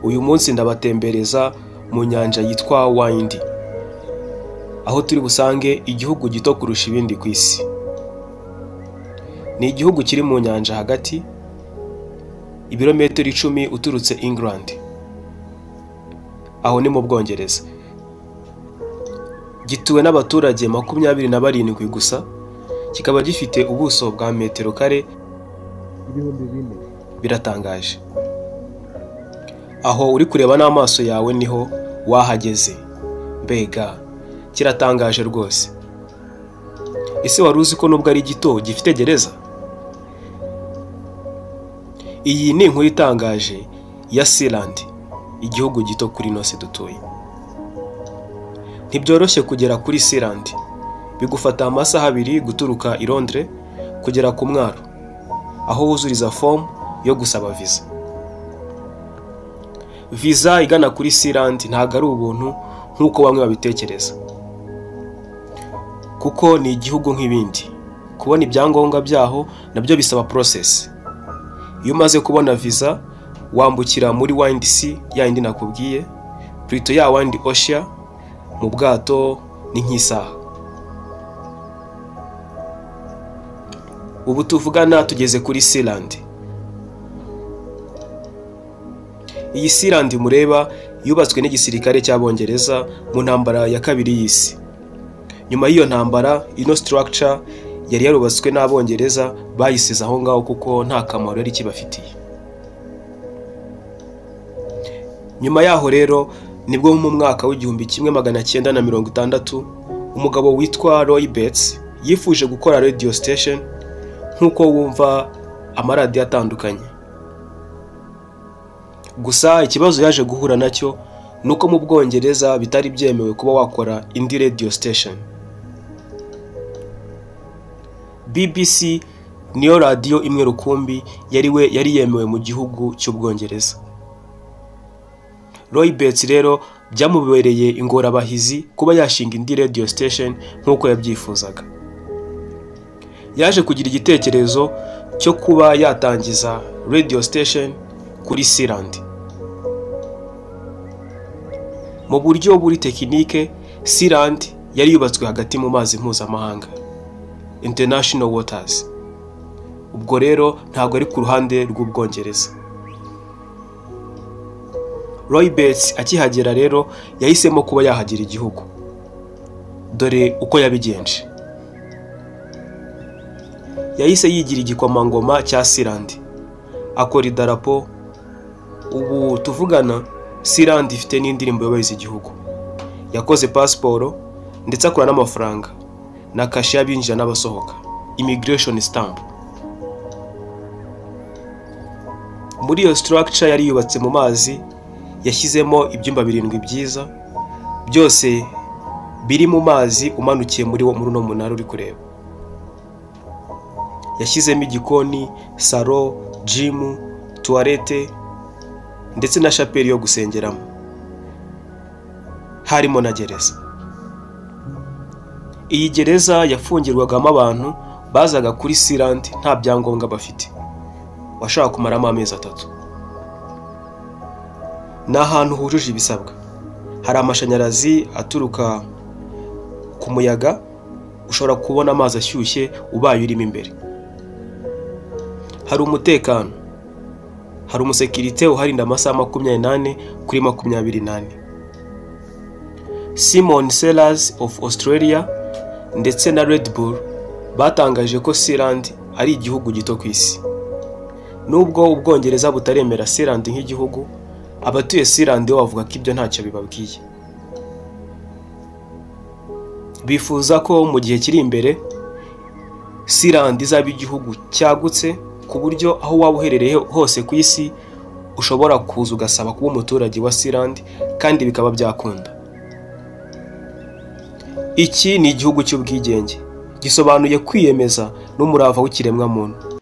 uyu munsi ndabatembereza mu nyanja yitwa wayindi aho turi busange igihugu gito kurusha ibindi ku isi ni igihugu kiri mu nyanja hagati ibirometero icumi uturutse England aho ni mu bwongereza gituwe n'abaturage makumyabiri na barindwi gusa kikaba gifite ubuso bwa metero kare ibihumbi bine biratangaje aho uri kureba n'amaso yawe niho wahageze mbega kiratangaje rwose ese wari uzi ko nubwo ari gito gifite gereza iyi ni inkuru itangaje ya sirandi igihugu gito kuri nose dutuye ntibyoroshye kugera kuri sirandi bigufata amasaha abiri guturuka i Londres kugera ku mwaro aho wuzuriza fomu yo gusaba viza viza igana kuri sirandi ntabwo ari ubuntu nk'uko bamwe babitekereza kuko ni igihugu nk'ibindi kubona ibyangombwa byaho nabyo bisaba porosesi iyo umaze kubona viza wambukira muri wayindi si yayindi nakubwiye purito ya wayindi oshiya mu bwato ni nk'isaha ubu tuvugana tugeze kuri sirandi iyi sirandi mureba yubatswe n'igisirikare cy'abongereza mu ntambara ya kabiri y'isi nyuma y'iyo ntambara ino sitarakica yari yarubatswe n'abongereza bayisize aho ngaho kuko nta kamaro yari kibafitiye nyuma yaho rero nibwo mu mwaka w'igihumbi kimwe magana cyenda na mirongo itandatu umugabo witwa roy betts yifuje gukora radiyo sitesheni nk'uko wumva amaradiyo atandukanye gusa ikibazo yaje guhura nacyo ni uko mu bwongereza bitari byemewe kuba wakora indi radiyo sitesheni bbc niyo radiyo imwe rukumbi yari we yari yemewe mu gihugu cy'ubwongereza roy betts rero byamubereye ingorabahizi kuba yashinga indi radiyo sitesheni nk'uko yabyifuzaga yaje kugira igitekerezo cyo kuba yatangiza radiyo sitesheni kuri sirandi mu buryo buri tekinike sirandi yari yubatswe hagati mu mazi mpuzamahanga international waters ubwo rero ntabwo ari ku ruhande rw'ubwongereza roy betts akihagera rero yahisemo kuba yahagira igihugu dore uko yabigenje yahise yigira igikomangoma cya sirandi akora idarapo ubu tuvugana sirandi ifite n'indirimbo yubahiriza igihugu yakoze pasiporo ndetse akora n'amafaranga na kashe y'abinjira n'abasohoka imigireshoni sitampu muri iyo sitarakica yari yubatse mu mazi yashyizemo ibyumba birindwi byiza byose biri mu mazi umanukiye muri uno munara uri kureba yashyizemo igikoni saro jimu tuwarete ndetse na shapeli yo gusengeramo harimo na gereza iyi gereza yafungirwagamo abantu bazaga kuri sirandi nta byangombwa bafite washobora kumaramo amezi atatu ni ahantu hujuje ibisabwa hari amashanyarazi aturuka ku muyaga ushobora kubona amazi ashyushye ubaye urimo imbere hari umutekano hari umusekirite uharinda amasaha makumyabiri n'ane kuri makumyabiri n'ane simon sellers of australia ndetse na red bull batangaje ko sirandi ari igihugu gito ku isi nubwo ubwongereza butaremera sirandi nk'igihugu abatuye sirandi bo bavuga ko ibyo ntacyo bibabwiye bifuza ko mu gihe kiri imbere sirandi izaba igihugu cyagutse ku buryo aho waba uherereye hose ku isi ushobora kuza ugasaba kuba umuturage wa sirandi kandi bikaba byakunda iki ni igihugu cy'ubwigenge gisobanuye kwiyemeza n'umurava w'ikiremwamuntu